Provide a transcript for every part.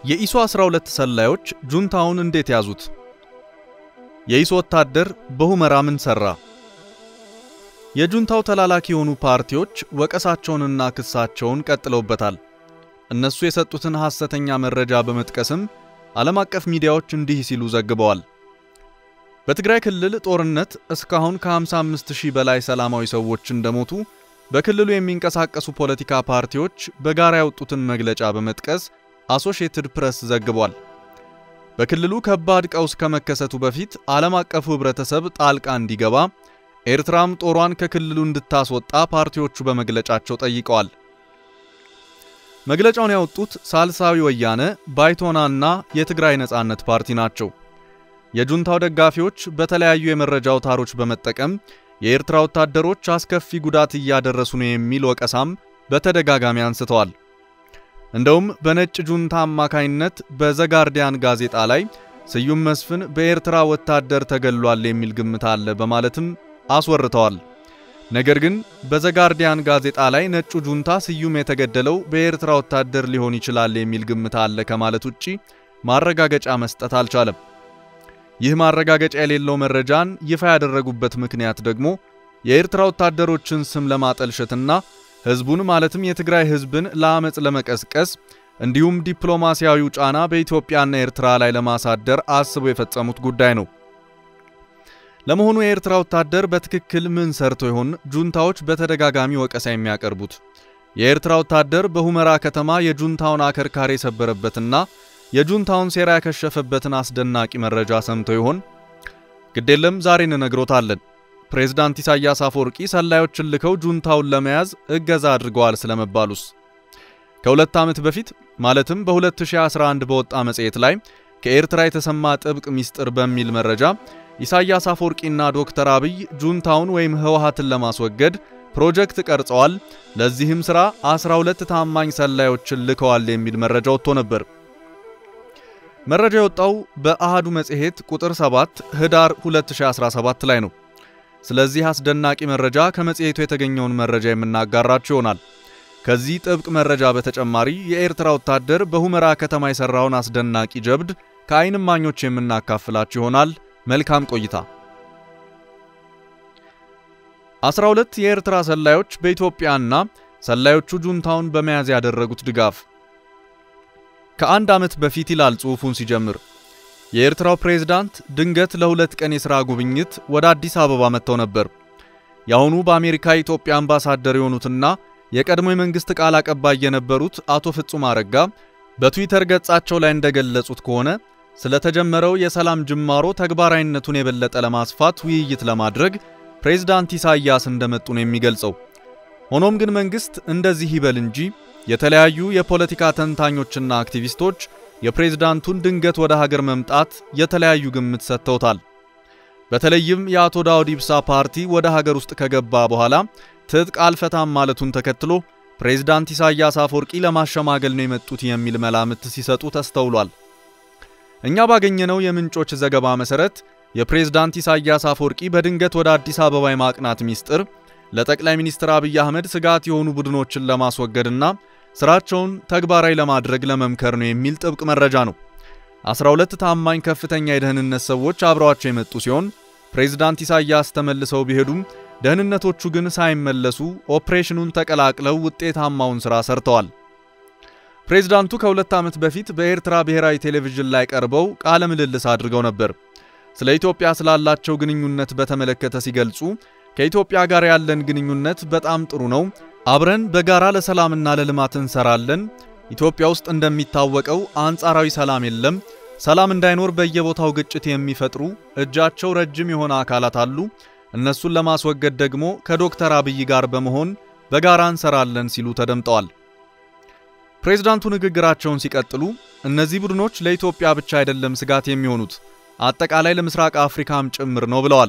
የኢሶ 12 ሰላዮች ጁንታውን እንዴት ያዙት? የኢሶ ወታደር በሁመራ ምን ሰራ? የጁንታው ተላላኪ የሆኑ ፓርቲዎች ወቀሳቸውንና ክሳቸውን ቀጥለውበታል። እነሱ የሰጡትን ሐሰተኛ መረጃ በመጥቀስም ዓለም አቀፍ ሚዲያዎች እንዲህ ሲሉ ዘግበዋል። በትግራይ ክልል ጦርነት እስካሁን ከ55 ሺህ በላይ ሰላማዊ ሰዎች እንደሞቱ በክልሉ የሚንቀሳቀሱ ፖለቲካ ፓርቲዎች በጋራ ያወጡትን መግለጫ በመጥቀስ አሶሺየትድ ፕሬስ ዘግቧል። በክልሉ ከባድ ቀውስ ከመከሰቱ በፊት ዓለም አቀፉ ሕብረተሰብ ጣልቃ እንዲገባ ኤርትራም ጦሯን ከክልሉ እንድታስወጣ ፓርቲዎቹ በመግለጫቸው ጠይቀዋል። መግለጫውን ያወጡት ሳልሳዊ ወያነ፣ ባይቶናና የትግራይ ነጻነት ፓርቲ ናቸው። የጁንታው ደጋፊዎች በተለያዩ የመረጃ አውታሮች በመጠቀም የኤርትራ ወታደሮች አስከፊ ጉዳት እያደረሱ ነው የሚል ወቀሳም በተደጋጋሚ አንስተዋል። እንደውም በነጭ ጁንታ አማካይነት በዘጋርዲያን ጋዜጣ ላይ ስዩም መስፍን በኤርትራ ወታደር ተገሏል የሚል ግምት አለ በማለትም አስወርተዋል። ነገር ግን በዘጋርዲያን ጋዜጣ ላይ ነጩ ጁንታ ስዩም የተገደለው በኤርትራ ወታደር ሊሆን ይችላል የሚል ግምት አለ ከማለት ውጪ ማረጋገጫ መስጠት አልቻለም። ይህ ማረጋገጫ የሌለው መረጃን ይፋ ያደረጉበት ምክንያት ደግሞ የኤርትራ ወታደሮችን ስም ለማጠልሸትና ሕዝቡን ማለትም የትግራይ ሕዝብን ለአመፅ ለመቀስቀስ እንዲሁም ዲፕሎማሲያዊው ጫና በኢትዮጵያና ኤርትራ ላይ ለማሳደር አስበው የፈጸሙት ጉዳይ ነው። ለመሆኑ የኤርትራ ወታደር በትክክል ምን ሰርቶ ይሆን ጁንታዎች በተደጋጋሚ ወቀሳ የሚያቀርቡት? የኤርትራ ወታደር በሁመራ ከተማ የጁንታውን አከርካሪ የሰበረበትና የጁንታውን ሴራ ያከሸፈበትን አስደናቂ መረጃ ሰምቶ ይሆን? ግዴለም ዛሬ እንነግሮታለን። ፕሬዝዳንት ኢሳያስ አፈወርቂ ሰላዮችን ልከው ጁንታውን ለመያዝ እገዛ አድርገዋል ስለመባሉስ? ከሁለት ዓመት በፊት ማለትም በ2011 በወጣ መጽሔት ላይ ከኤርትራ የተሰማ ጥብቅ ሚስጥር በሚል መረጃ ኢሳያስ አፈወርቂና ዶክተር አብይ ጁንታውን ወይም ህወሓትን ለማስወገድ ፕሮጀክት ቀርጸዋል፣ ለዚህም ሥራ 12 ታማኝ ሰላዮችን ልከዋል የሚል መረጃ ወጥቶ ነበር። መረጃ የወጣው በአሃዱ መጽሔት ቁጥር 7 ህዳር 2017 ላይ ነው። ስለዚህ አስደናቂ መረጃ ከመጽሔቱ የተገኘውን መረጃ የምናጋራችሁ ይሆናል። ከዚህ ጥብቅ መረጃ በተጨማሪ የኤርትራ ወታደር በሁመራ ከተማ የሰራውን አስደናቂ ጀብድ ከዓይን እማኞች የምናካፍላችሁ ይሆናል። መልካም ቆይታ። 12 የኤርትራ ሰላዮች በኢትዮጵያና ሰላዮቹ ጁንታውን በመያዝ ያደረጉት ድጋፍ ከአንድ ዓመት በፊት ይላል ጽሑፉን ሲጀምር የኤርትራው ፕሬዝዳንት ድንገት ለሁለት ቀን የሥራ ጉብኝት ወደ አዲስ አበባ መጥተው ነበር። የአሁኑ በአሜሪካ የኢትዮጵያ አምባሳደር የሆኑትና የቀድሞ የመንግሥት ቃል አቀባይ የነበሩት አቶ ፍጹም አረጋ በትዊተር ገጻቸው ላይ እንደገለጹት ከሆነ ስለተጀመረው የሰላም ጅማሮ ተግባራዊነቱን የበለጠ ለማስፋት ውይይት ለማድረግ ፕሬዝዳንት ኢሳያስ እንደመጡ ነው የሚገልጸው። ሆኖም ግን መንግሥት እንደዚህ ይበል እንጂ የተለያዩ የፖለቲካ ተንታኞችና አክቲቪስቶች የፕሬዝዳንቱን ድንገት ወደ ሀገር መምጣት የተለያዩ ግምት ሰጥተውታል። በተለይም የአቶ ዳውድ ኢብሳ ፓርቲ ወደ ሀገር ውስጥ ከገባ በኋላ ትጥቅ አልፈታም ማለቱን ተከትሎ ፕሬዝዳንት ኢሳያስ አፈወርቂ ለማሸማገል ነው የመጡት የሚል መላምት ሲሰጡ ተስተውሏል። እኛ ባገኘነው የምንጮች ዘገባ መሰረት የፕሬዝዳንት ኢሳያስ አፈወርቂ በድንገት ወደ አዲስ አበባ የማቅናት ሚስጥር ለጠቅላይ ሚኒስትር አብይ አህመድ ስጋት የሆኑ ቡድኖችን ለማስወገድና ስራቸውን ተግባራዊ ለማድረግ ለመምከር ነው የሚል ጥብቅ መረጃ ነው። 12 ታማኝ ከፍተኛ የደህንነት ሰዎች አብረዋቸው የመጡ ሲሆን ፕሬዝዳንት ኢሳያስ ተመልሰው ቢሄዱም ደህንነቶቹ ግን ሳይመለሱ ኦፕሬሽኑን ተቀላቅለው ውጤታማውን ሥራ ሰርተዋል። ፕሬዝዳንቱ ከሁለት ዓመት በፊት በኤርትራ ብሔራዊ ቴሌቪዥን ላይ ቀርበው ቃለ ምልልስ አድርገው ነበር። ስለ ኢትዮጵያ ስላላቸው ግንኙነት በተመለከተ ሲገልጹ ከኢትዮጵያ ጋር ያለን ግንኙነት በጣም ጥሩ ነው። አብረን በጋራ ለሰላምና ለልማት እንሰራለን። ኢትዮጵያ ውስጥ እንደሚታወቀው አንጻራዊ ሰላም የለም። ሰላም እንዳይኖር በየቦታው ግጭት የሚፈጥሩ እጃቸው ረጅም የሆነ አካላት አሉ። እነሱን ለማስወገድ ደግሞ ከዶክተር አብይ ጋር በመሆን በጋራ እንሰራለን ሲሉ ተደምጠዋል። ፕሬዝዳንቱ ንግግራቸውን ሲቀጥሉ እነዚህ ቡድኖች ለኢትዮጵያ ብቻ አይደለም ስጋት የሚሆኑት አጠቃላይ ለምስራቅ አፍሪካም ጭምር ነው ብለዋል።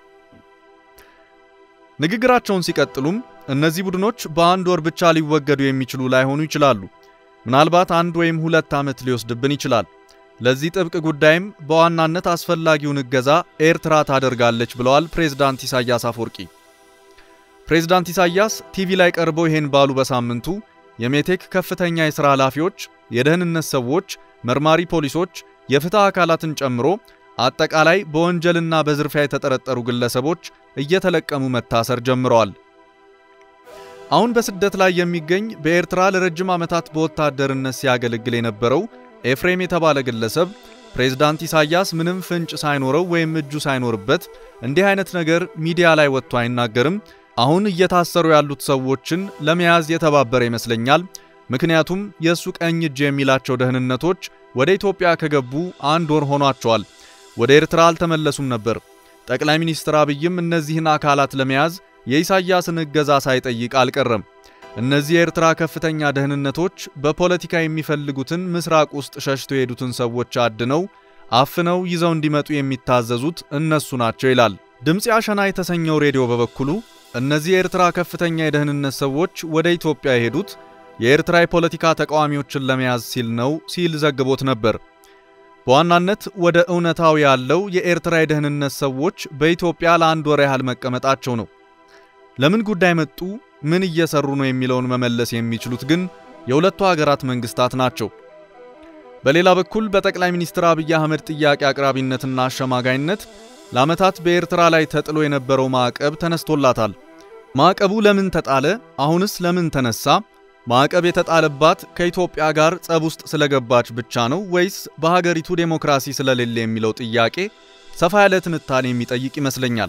ንግግራቸውን ሲቀጥሉም እነዚህ ቡድኖች በአንድ ወር ብቻ ሊወገዱ የሚችሉ ላይሆኑ ይችላሉ። ምናልባት አንድ ወይም ሁለት ዓመት ሊወስድብን ይችላል። ለዚህ ጥብቅ ጉዳይም በዋናነት አስፈላጊውን እገዛ ኤርትራ ታደርጋለች ብለዋል ፕሬዝዳንት ኢሳያስ አፈወርቂ። ፕሬዝዳንት ኢሳያስ ቲቪ ላይ ቀርበው ይሄን ባሉ በሳምንቱ የሜቴክ ከፍተኛ የሥራ ኃላፊዎች፣ የደህንነት ሰዎች፣ መርማሪ ፖሊሶች፣ የፍትህ አካላትን ጨምሮ አጠቃላይ በወንጀልና በዝርፊያ የተጠረጠሩ ግለሰቦች እየተለቀሙ መታሰር ጀምረዋል። አሁን በስደት ላይ የሚገኝ በኤርትራ ለረጅም ዓመታት በወታደርነት ሲያገለግል የነበረው ኤፍሬም የተባለ ግለሰብ ፕሬዝዳንት ኢሳያስ ምንም ፍንጭ ሳይኖረው ወይም እጁ ሳይኖርበት እንዲህ አይነት ነገር ሚዲያ ላይ ወጥቶ አይናገርም። አሁን እየታሰሩ ያሉት ሰዎችን ለመያዝ የተባበረ ይመስለኛል። ምክንያቱም የእሱ ቀኝ እጅ የሚላቸው ደህንነቶች ወደ ኢትዮጵያ ከገቡ አንድ ወር ሆኗቸዋል። ወደ ኤርትራ አልተመለሱም ነበር። ጠቅላይ ሚኒስትር አብይም እነዚህን አካላት ለመያዝ የኢሳያስን እገዛ ሳይጠይቅ አልቀረም። እነዚህ የኤርትራ ከፍተኛ ደህንነቶች በፖለቲካ የሚፈልጉትን ምስራቅ ውስጥ ሸሽቶ የሄዱትን ሰዎች አድነው አፍነው ይዘው እንዲመጡ የሚታዘዙት እነሱ ናቸው ይላል። ድምፅ አሸና የተሰኘው ሬዲዮ በበኩሉ እነዚህ የኤርትራ ከፍተኛ የደህንነት ሰዎች ወደ ኢትዮጵያ የሄዱት የኤርትራ የፖለቲካ ተቃዋሚዎችን ለመያዝ ሲል ነው ሲል ዘግቦት ነበር። በዋናነት ወደ እውነታው ያለው የኤርትራ የደህንነት ሰዎች በኢትዮጵያ ለአንድ ወር ያህል መቀመጣቸው ነው። ለምን ጉዳይ መጡ፣ ምን እየሰሩ ነው የሚለውን መመለስ የሚችሉት ግን የሁለቱ ሀገራት መንግስታት ናቸው። በሌላ በኩል በጠቅላይ ሚኒስትር አብይ አህመድ ጥያቄ አቅራቢነትና አሸማጋይነት ለዓመታት በኤርትራ ላይ ተጥሎ የነበረው ማዕቀብ ተነስቶላታል። ማዕቀቡ ለምን ተጣለ? አሁንስ ለምን ተነሳ? ማዕቀብ የተጣለባት ከኢትዮጵያ ጋር ጸብ ውስጥ ስለገባች ብቻ ነው ወይስ በሀገሪቱ ዴሞክራሲ ስለሌለ የሚለው ጥያቄ ሰፋ ያለ ትንታኔ የሚጠይቅ ይመስለኛል።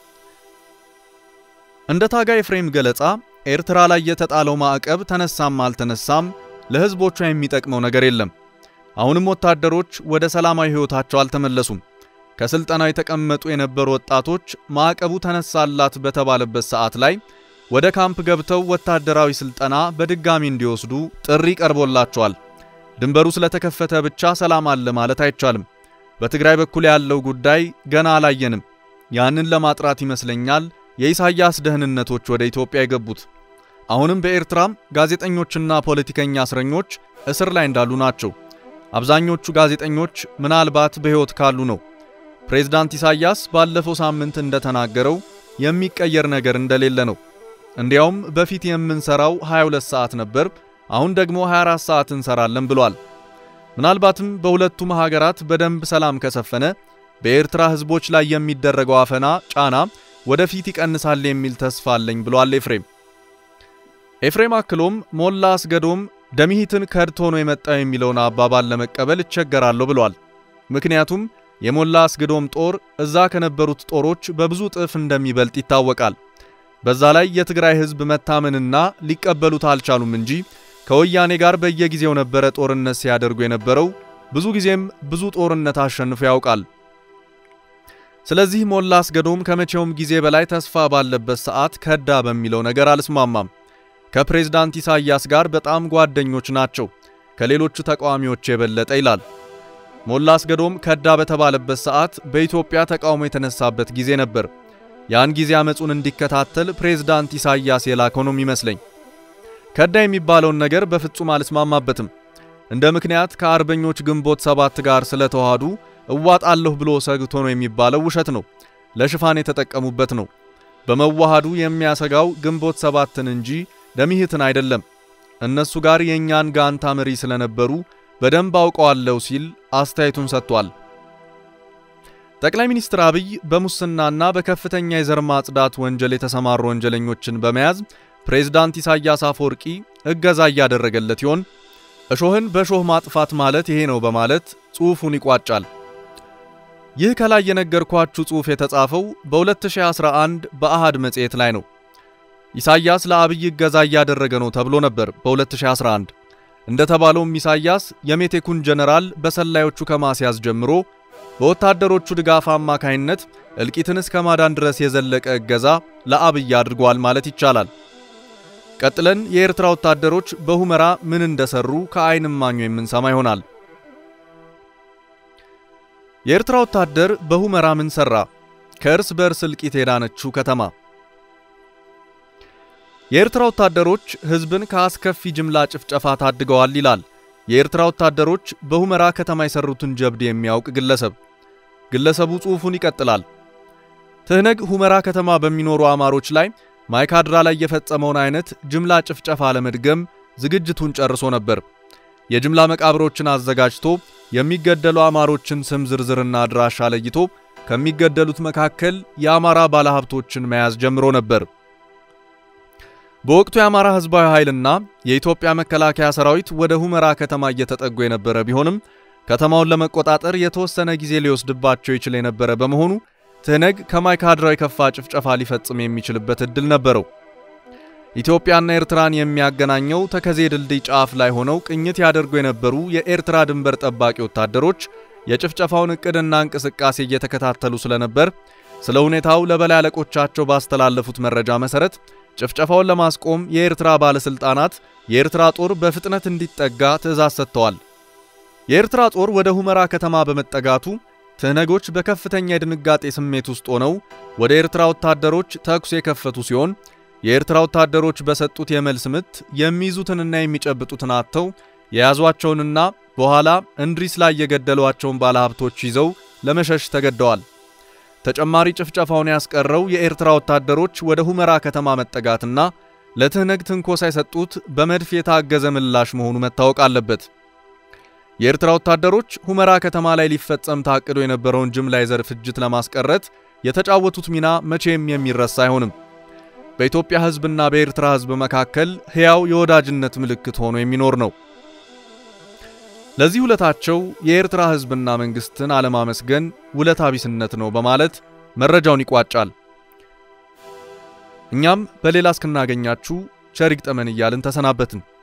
እንደ ታጋይ ኤፍሬም ገለጻ ኤርትራ ላይ የተጣለው ማዕቀብ ተነሳም አልተነሳም ለሕዝቦቿ የሚጠቅመው ነገር የለም። አሁንም ወታደሮች ወደ ሰላማዊ ሕይወታቸው አልተመለሱም። ከስልጠናው የተቀመጡ የነበሩ ወጣቶች ማዕቀቡ ተነሳላት በተባለበት ሰዓት ላይ ወደ ካምፕ ገብተው ወታደራዊ ስልጠና በድጋሚ እንዲወስዱ ጥሪ ቀርቦላቸዋል። ድንበሩ ስለተከፈተ ብቻ ሰላም አለ ማለት አይቻልም። በትግራይ በኩል ያለው ጉዳይ ገና አላየንም። ያንን ለማጥራት ይመስለኛል የኢሳያስ ደህንነቶች ወደ ኢትዮጵያ የገቡት። አሁንም በኤርትራም ጋዜጠኞችና ፖለቲከኛ እስረኞች እስር ላይ እንዳሉ ናቸው። አብዛኞቹ ጋዜጠኞች ምናልባት በሕይወት ካሉ ነው። ፕሬዝዳንት ኢሳያስ ባለፈው ሳምንት እንደተናገረው የሚቀየር ነገር እንደሌለ ነው። እንዲያውም በፊት የምንሰራው 22 ሰዓት ነበር፣ አሁን ደግሞ 24 ሰዓት እንሰራለን ብሏል። ምናልባትም በሁለቱም ሀገራት በደንብ ሰላም ከሰፈነ በኤርትራ ሕዝቦች ላይ የሚደረገው አፈና ጫና ወደፊት ይቀንሳል የሚል ተስፋ አለኝ ብሏል ኤፍሬም። ኤፍሬም አክሎም ሞላ አስገዶም ደምሂትን ከድቶ ነው የመጣው የሚለውን አባባል ለመቀበል እቸገራለሁ ብሏል። ምክንያቱም የሞላ አስገዶም ጦር እዛ ከነበሩት ጦሮች በብዙ ጥፍ እንደሚበልጥ ይታወቃል። በዛ ላይ የትግራይ ሕዝብ መታመንና ሊቀበሉት አልቻሉም እንጂ ከወያኔ ጋር በየጊዜው ነበረ ጦርነት ሲያደርጉ የነበረው። ብዙ ጊዜም ብዙ ጦርነት አሸንፎ ያውቃል። ስለዚህ ሞላ አስገዶም ከመቼውም ጊዜ በላይ ተስፋ ባለበት ሰዓት ከዳ በሚለው ነገር አልስማማም። ከፕሬዝዳንት ኢሳያስ ጋር በጣም ጓደኞች ናቸው፣ ከሌሎቹ ተቃዋሚዎች የበለጠ ይላል። ሞላ አስገዶም ከዳ በተባለበት ሰዓት በኢትዮጵያ ተቃውሞ የተነሳበት ጊዜ ነበር። ያን ጊዜ አመጹን እንዲከታተል ፕሬዝዳንት ኢሳያስ የላከው ነው የሚመስለኝ። ከዳ የሚባለውን ነገር በፍጹም አልስማማበትም። እንደ ምክንያት ከአርበኞች ግንቦት ሰባት ጋር ስለተዋሃዱ እዋጣለሁ ብሎ ሰግቶ ነው የሚባለው ውሸት ነው። ለሽፋን የተጠቀሙበት ነው። በመዋሃዱ የሚያሰጋው ግንቦት ሰባትን እንጂ ደምሂትን አይደለም። እነሱ ጋር የእኛን ጋንታ መሪ ስለነበሩ በደንብ አውቀዋለሁ ሲል አስተያየቱን ሰጥቷል። ጠቅላይ ሚኒስትር አብይ በሙስናና በከፍተኛ የዘር ማጽዳት ወንጀል የተሰማሩ ወንጀለኞችን በመያዝ ፕሬዝዳንት ኢሳያስ አፈወርቂ እገዛ እያደረገለት ይሆን? እሾህን በሾህ ማጥፋት ማለት ይሄ ነው በማለት ጽሑፉን ይቋጫል። ይህ ከላይ የነገርኳችሁ ጽሑፍ የተጻፈው በ2011 በአሃድ መጽሔት ላይ ነው። ኢሳያስ ለአብይ እገዛ እያደረገ ነው ተብሎ ነበር በ2011 እንደተባለውም ኢሳያስ የሜቴኩን ጀነራል በሰላዮቹ ከማስያዝ ጀምሮ በወታደሮቹ ድጋፍ አማካይነት እልቂትን እስከ ማዳን ድረስ የዘለቀ እገዛ ለአብይ አድርጓል ማለት ይቻላል። ቀጥለን የኤርትራ ወታደሮች በሁመራ ምን እንደሰሩ ከዓይን እማኙ የምንሰማ ይሆናል። የኤርትራ ወታደር በሁመራ ምን ሰራ? ከእርስ በእርስ እልቂት የዳነችው ከተማ። የኤርትራ ወታደሮች ሕዝብን ከአስከፊ ጅምላ ጭፍጨፋ ታድገዋል ይላል የኤርትራ ወታደሮች በሁመራ ከተማ የሰሩትን ጀብድ የሚያውቅ ግለሰብ። ግለሰቡ ጽሑፉን ይቀጥላል። ትህነግ ሁመራ ከተማ በሚኖሩ አማሮች ላይ ማይካድራ ላይ የፈጸመውን አይነት ጅምላ ጭፍጨፋ ለመድገም ዝግጅቱን ጨርሶ ነበር። የጅምላ መቃብሮችን አዘጋጅቶ የሚገደሉ አማሮችን ስም ዝርዝርና አድራሻ ለይቶ ከሚገደሉት መካከል የአማራ ባለሀብቶችን መያዝ ጀምሮ ነበር። በወቅቱ የአማራ ሕዝባዊ ኃይልና የኢትዮጵያ መከላከያ ሰራዊት ወደ ሁመራ ከተማ እየተጠጉ የነበረ ቢሆንም ከተማውን ለመቆጣጠር የተወሰነ ጊዜ ሊወስድባቸው ይችል የነበረ በመሆኑ ትህነግ ከማይካድራው የከፋ ጭፍጨፋ ሊፈጽም የሚችልበት ዕድል ነበረው። ኢትዮጵያና ኤርትራን የሚያገናኘው ተከዜ ድልድይ ጫፍ ላይ ሆነው ቅኝት ያደርጉ የነበሩ የኤርትራ ድንበር ጠባቂ ወታደሮች የጭፍጨፋውን ዕቅድና እንቅስቃሴ እየተከታተሉ ስለነበር ስለ ሁኔታው ለበላይ አለቆቻቸው ባስተላለፉት መረጃ መሰረት ጭፍጨፋውን ለማስቆም የኤርትራ ባለስልጣናት የኤርትራ ጦር በፍጥነት እንዲጠጋ ትዕዛዝ ሰጥተዋል። የኤርትራ ጦር ወደ ሁመራ ከተማ በመጠጋቱ ትህነጎች በከፍተኛ የድንጋጤ ስሜት ውስጥ ሆነው ወደ ኤርትራ ወታደሮች ተኩስ የከፈቱ ሲሆን የኤርትራ ወታደሮች በሰጡት የመልስ ምት የሚይዙትንና የሚጨብጡትን አጥተው የያዟቸውንና በኋላ እንድሪስ ላይ የገደሏቸውን ባለሀብቶች ይዘው ለመሸሽ ተገደዋል። ተጨማሪ ጭፍጨፋውን ያስቀረው የኤርትራ ወታደሮች ወደ ሁመራ ከተማ መጠጋትና ለትህነግ ትንኮሳ የሰጡት በመድፍ የታገዘ ምላሽ መሆኑ መታወቅ አለበት። የኤርትራ ወታደሮች ሁመራ ከተማ ላይ ሊፈጸም ታቅዶ የነበረውን ጅምላ የዘር ፍጅት ለማስቀረት የተጫወቱት ሚና መቼም የሚረሳ አይሆንም። በኢትዮጵያ ሕዝብና በኤርትራ ሕዝብ መካከል ሕያው የወዳጅነት ምልክት ሆኖ የሚኖር ነው። ለዚህ ውለታቸው የኤርትራ ሕዝብና መንግስትን አለማመስገን ውለታ ቢስነት ነው በማለት መረጃውን ይቋጫል። እኛም በሌላ እስክናገኛችሁ ቸር ይግጠመን እያልን ተሰናበትን።